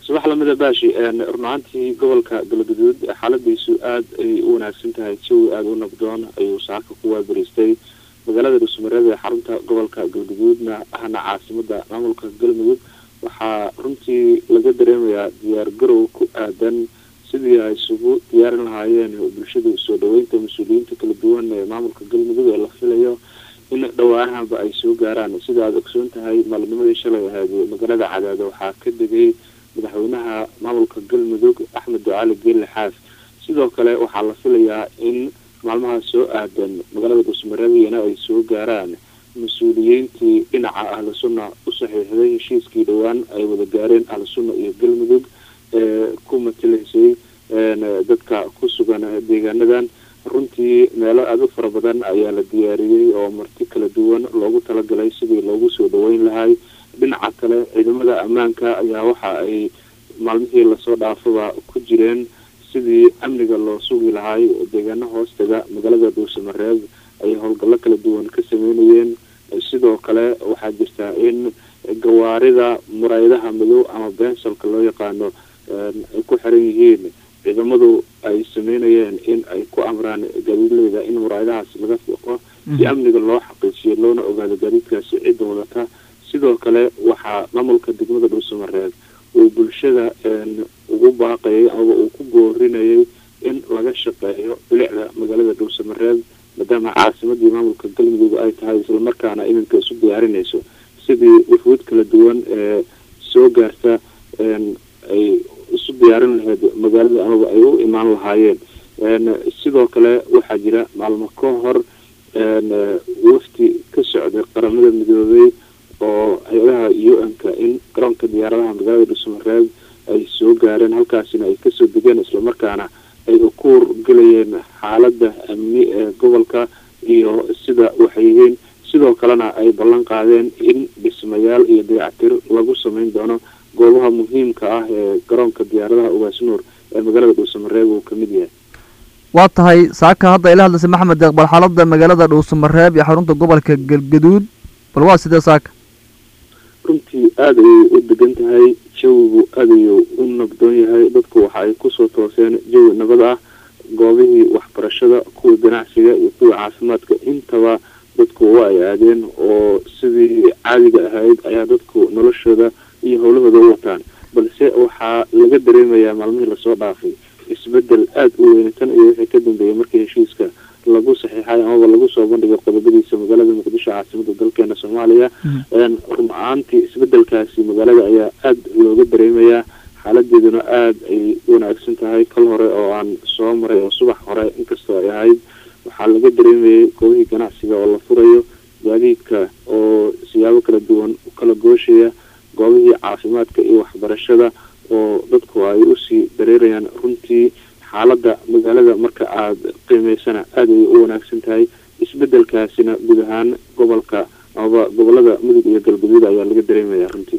subax lamida baashi run ahaantii gobolka galgaduud xaaladiisu aada ay u wanaagsan tahay jawi aada u nabdoon ayuu saaka ku waabariistay magaalada dhuusamareed ee xarunta gobolka galgaduudna ahna caasimada maamulka galmudug waxaa runtii laga dareemayaa diyaar garow ku aadan sidii ay isugu diyaarin lahaayeen bulshada soo dhaweynta mas-uuliyiinta kala duwan ee maamulka galmudug ee la filayo in dhawaanahanba ay soo gaaraan sida aada ogsoon tahay maalinimadii shalay ahayd magaalada cadaado waxaa ka degay madaxweynaha maamulka galmudug axmed ducaali geelle xaaf sidoo kale waxaa la filayaa in maalmaha soo aadan magaalada dhuusmareebiyana ay soo gaaraan mas-uuliyiintii dhinaca ahlu sunna u saxiixday heshiiskii dhowaan ay wada gaareen ahlu sunna iyo galmudug ee ku matalaysay dadka ku sugan deegaanadan runtii meelo aada u fara badan ayaa la diyaariyey oo marti kala duwan loogu talagalay sidii loogu soo dhaweyn lahay dhinaca kale ciidamada ammaanka ayaa waxa ay maalmihii lasoo dhaafaba ku jireen sidii amniga loo sugi lahay deegaano hoostaga magaalada dhuusamareeb ay howlgallo kala duwan ka sameynayeen sidoo kale waxaa jirta in gawaarida murayadaha madow ama bensalka loo yaqaano ay ku xiran yihiin ciidamadu ay sameynayeen in ay ku amraan gaadiidleyda in muraayadahaas laga fiiqo si amniga loo xaqiijiyo loona ogaado gaadiidkaasi cidda wadata sidoo kale waxaa maamulka degmada dhuusamareeb uu bulshada ugu baaqayay ama uu ku goorinayay in laga shaqeeyo bilicda magaalada dhuusamareeb maadaama caasimadii maamulka galmudug ay tahay islamarkaana iminka isu diyaarinayso sidii wufuud kala duwan ee soo gaarta ay isu diyaarin lahayd magaalada amaba ay u imaan lahaayeen sidoo kale waxaa jira maalmo ka hor wafti ka socday qaramada midoobay oo hay-adaha u n-ka in garoonka diyaaradaha magaalada dhuusamareeb ay soo gaareen halkaasina ay kasoo degeen islamarkaana ay ukuur gelayeen xaalada amni ee gobolka iyo sida waxay yihiin sidoo kalena ay ballan qaadeen in dhismayaal iyo dayactir lagu sameyn doono goobaha muhiimka ah ee garoonka diyaaradaha ugaasnuur ee magaalada dhuusamareeb uu kamid yahay waa tahay saaka hadda ila hadlaysa maxamed deeq bal xaalada magaalada dhuusamareeb iyo xarunta gobolka galgaduud bal waa sidee saaka runtii aada ayay u degan tahay jawigu aada ayuu u nabdoon yahay dadku waxa ay kusoo tooseen jawi nabad ah goobihii waxbarashada kuwii ganacsiga iyo kuwii caafimaadka intaba dadku waa ay aadeen oo sidii caadiga ahayd ayaa dadku noloshooda iyo howlahooda u wataan balse waxaa laga dareemayaa maalmihii lasoo dhaafay isbedel aada u weyn tan iyo wixii ka dambeeyay markii heshiiska lagu saxiixay amaba lagu soo bandhigay qodobadiisa magaalada muqdisho caasimada dalkeena soomaaliya run ahaantii isbedelkaasi magaalada ayaa aada looga dareemayaa xaaladeeduna aada ay u wanaagsan tahay kal hore oo aan soo maray oo subax hore inkastoo ay ahayd waxaa laga dareemayay goobihii ganacsiga oo la furayo gaadiidka oo siyaabo kala duwan u kala gooshaya goobihii caafimaadka iyo waxbarashada oo dadku ay usii dareerayaan runtii xaalada magaalada marka aada qiimeysana aada ayay u wanaagsan tahay isbedelkaasina guud ahaan gobolka amaba gobolada mudug iyo galguduud ayaa laga dareemayaa runtii